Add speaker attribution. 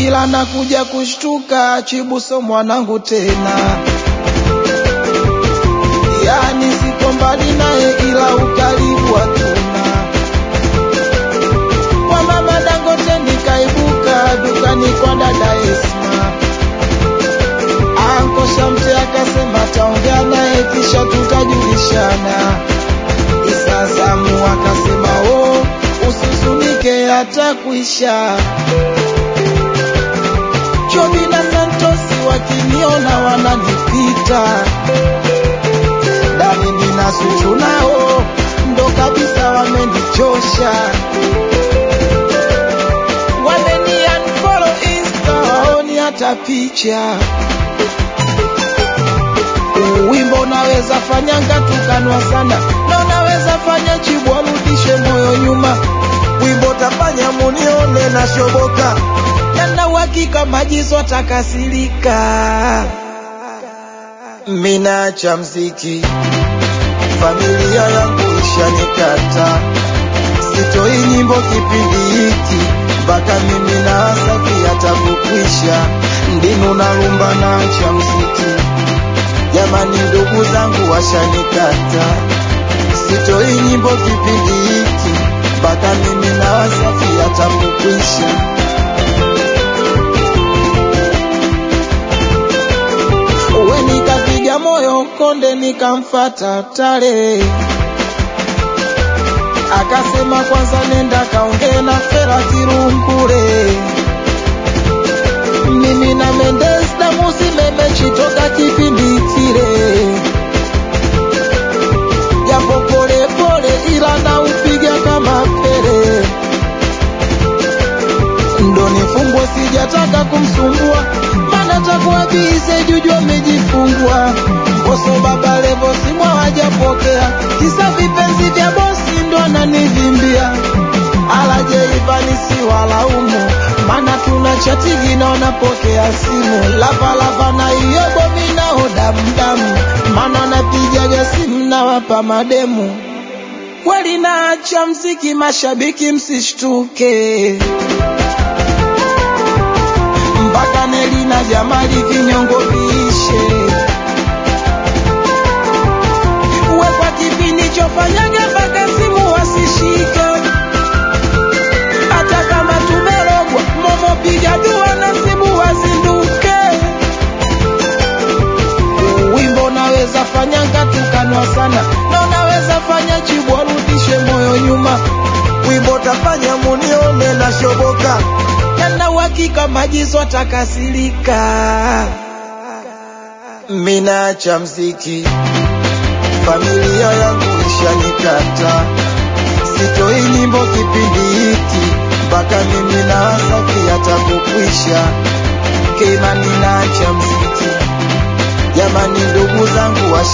Speaker 1: ila nakuja kushtuka, Chibuso mwanangu tena. Yani siko mbali naye, ila ukaribu hatuna. Kwa mama Dangote nikaibuka dukani kwa dada Esma. Anko Shamte akasema taongea naye kisha tutajulishana. Isa Samu akasema oh, usizunike hata kuisha. Chobi na Santosi wakiniona wananipita. Daridi na Zuchu nao ndo kabisa wamenichosha. Wameni unfollow Insta waoni hata picha. Wimbo unaweza fanya ngatukanwa sana na unaweza fanya Chibu arudishe moyo nyuma. Wimbo tafanya munione na shoboka, yana uhakika majizo atakasirika. Minacha mziki, familia yangu ishanikata, sitoi nyimbo kipindi hiki mpaka mimi na Asafi atakukwisha. Ndinu na rumba nacha mziki Jamani, ndugu zangu washanikata, sitoi nyimbo kipindi hiki mpaka mimi na Wasafi atakukwisha. Uwe nikapiga moyo konde, nikamfata Tare, akasema kwanza nenda kaongee na Fera Kirungure. Mimi na Mendes damusi memechitoka kipindi kile, japo pole pole, ila na upiga kama pele. Ndo nifungwe, sijataka kumsumbua, mana takuwa bize juju amejifungua. Boso baba levo simwa hajapokea, kisa vipenzi vya bosi ndo ananivimbia. Alaje Ivani si walaumu, mana tuna chatigi na wanapokea simu. Lavalava na iyo bomi nao damdamu, mana napigaga simu na wapa mademu. Kweli naacha mziki, mashabiki msishtuke, mpaka Neli na Jamali vinyongo viishe. Uwe kwa kipindi chofanyaga mpaka simu wasishike hata kama tumerogwa, momo piga dua na simu wazinduke. Wimbo naweza fanya ngatukanwa sana, na unaweza fanya Chibu arudishe moyo nyuma. Wimbo tafanya munione na shoboka, yana uhakika majizo atakasirika. Minacha mziki, familia yangu ishanikata sitoi nyimbo kipindi hiki mpaka mimi na Asafi atakukwisha. Keimani naacha mziki, jamani, ndugu zangu wash